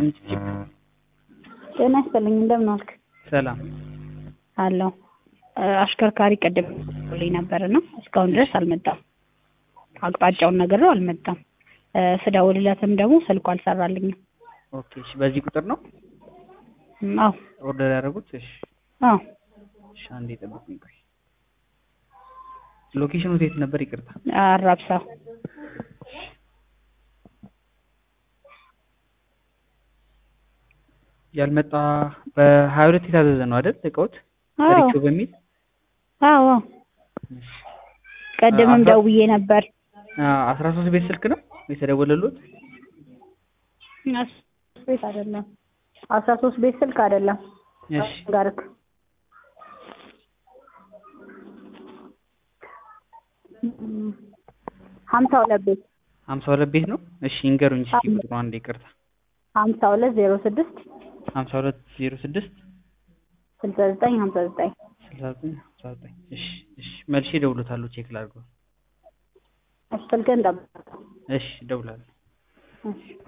ይስጥልኝ ጭብጭብ ጤና ይስጥልኝ እንደምን ዋልክ? ሰላም አለሁ። አሽከርካሪ ቅድም ልኝ ነበር እና እስካሁን ድረስ አልመጣም። አቅጣጫውን ነግሬው አልመጣም። ስደውልለትም ደግሞ ስልኩ አልሰራልኝም። ኦኬ እሺ በዚህ ቁጥር ነው አዎ ኦርደር ያደረጉት እሺ አዎ እሺ አንዴ ጠብቁኝ ቆይ ሎኬሽኑ የት ነበር ይቅርታ አራብሳ ያልመጣ በሀያ ሁለት የታዘዘ ነው አይደል እቃዎት አዎ ሪቾ በሚል አዎ ቅድምም አስራ- ደውዬ ነበር አስራ ሶስት ቤት ስልክ ነው የተደወለሉት አስራ ሶስት ቤት አይደለም አስራ ሶስት ቤት ስልክ አይደለም እሺ ጋርክ ሀምሳ ሁለት ቤት ሀምሳ ሁለት ቤት ነው እሺ ይንገሩኝ እስኪ ቁጥሩ አንዴ ይቅርታ ሀምሳ ሁለት ዜሮ ስድስት ሀምሳ ሁለት ዜሮ ስድስት ስልሳ ዘጠኝ ሀምሳ ዘጠኝ ስልሳ ዘጠኝ ሀምሳ ዘጠኝ እሺ እሺ መልሼ እደውልዎታለሁ ቼክ ላድርገው ስልክህን ጠብቅ እሺ እደውላለሁ እሺ